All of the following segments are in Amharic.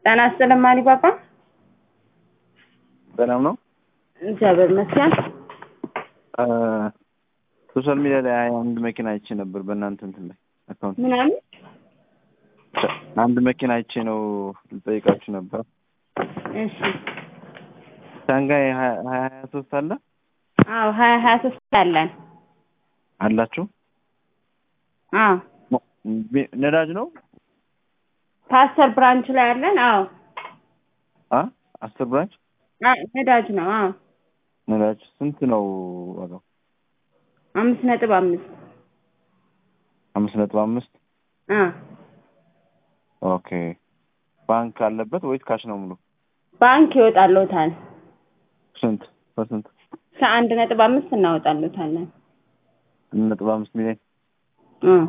ጤና ይስጥልኝ ማሪ ፓፓ። ሰላም ነው። እግዚአብሔር ይመስገን። ሶሻል ሚዲያ ላይ አንድ መኪና አይቼ ነበር በእናንተ እንትን ላይ አካውንት ምናምን አንድ መኪና አይቼ ነው ልጠይቃችሁ ነበር። እሺ። ሻንጋይ ሀያ ሀያ ሶስት አለ አዎ ሀያ ሀያ ሶስት አለን። አላችሁ? አዎ ቢ- ነዳጅ ነው? ፓስተር ብራንች ላይ አለን። አዎ አ አስር ብራንች አ- ነዳጅ ነው። አዎ ነዳጅ ስንት ነው ዋጋው? አምስት ነጥብ አምስት አምስት ነጥብ አምስት አ ኦኬ። ባንክ አለበት ወይስ ካሽ ነው ሙሉ? ባንክ ይወጣልዎታል። ስንት በስንት? ከአንድ ነጥብ አምስት እናወጣልዎታለን። አንድ ነጥብ አምስት ሚሊዮን አ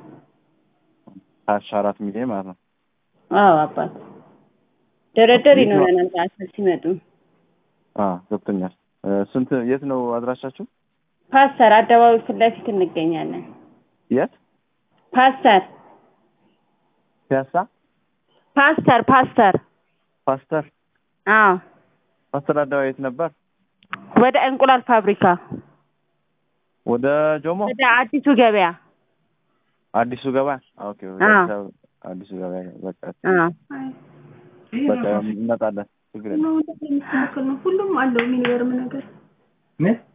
ካሽ አራት ሚሊዮን ማለት ነው። አዎ አባት ድርድር ይኖረናል ከአስር ሲመጡ። አ ገብቶኛል። እ፣ ስንት የት ነው አድራሻችሁ? ፓስተር አደባባይ ፊት ለፊት እንገኛለን። የት? ፓስተር ፒያሳ? ፓስተር ፓስተር ፓስተር አዎ ፓስተር አደባባይ የት ነበር? ወደ እንቁላል ፋብሪካ ወደ ጆሞ ወደ አዲሱ ገበያ አዲሱ ገበያ። ኦኬ ወደ አዎ። አዲስ አበባ አዲሱ ገበያ በቃ አዎ በቃ እንመጣለን። ችግር የለም። ሁሉም አለው የሚገርም ነገር